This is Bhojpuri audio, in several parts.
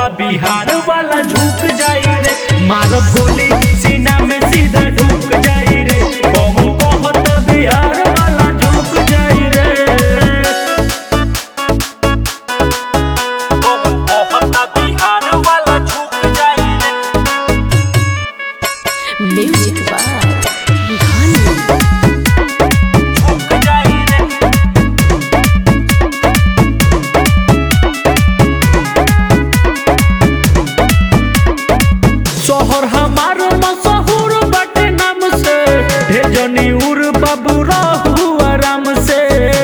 कहता बिहार वाला झुक जाई रे मारो गोली सीना में सीधा ढुक जाई रे कहो कहता बिहार वाला झुक जाई रे कहो कहता बिहार वाला झुक जाई रे Music by Ghani. झुक जाई रे शहर हमार मशहूर बाटे नाम से भेजनी उर बाबू रहू आराम से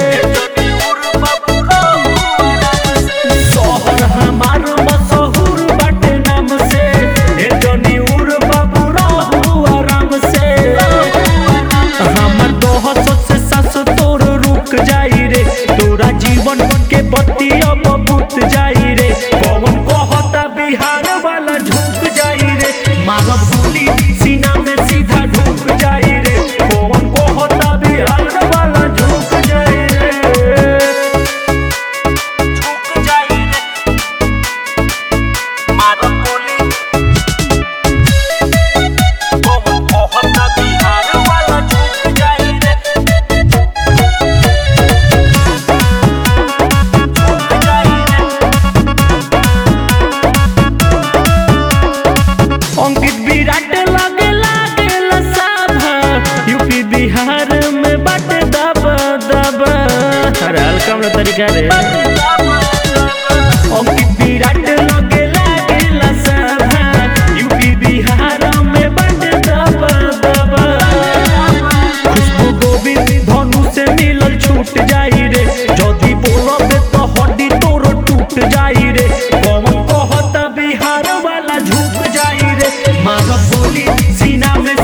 शहर हमार मशहूर बाटे नाम से भेजनी उर बाबू रहू आराम से हमर दोहस से सास तोर रुक जाई रे तोरा जीवन के बत्ती अब बुत जाई रे कौन कहता बिहार वाला झुक जाई रे मारब गोली सीना में सीधा ढुक जाई रे कौन कहता बिहार वाला झुक जाई रे झुक जाई रे मारब गोली कौन कहता बिहार वाला झुक जाई रे झुक जाई रे अंकित विराट लगे लागे लसाभा यूपी बिहार में बट दब दब अरे हल्का में तरीका रे अंकित विराट लगे लागे लसाभा यूपी बिहार में बट दब दब खुशबू गोविंद धनु से मिलल छूट जाई रे जदी बोलब तो हड्डी तोर टूट जाई रे कौन कहता बिहार वाला झुक जाई रे मारब गोली सीना में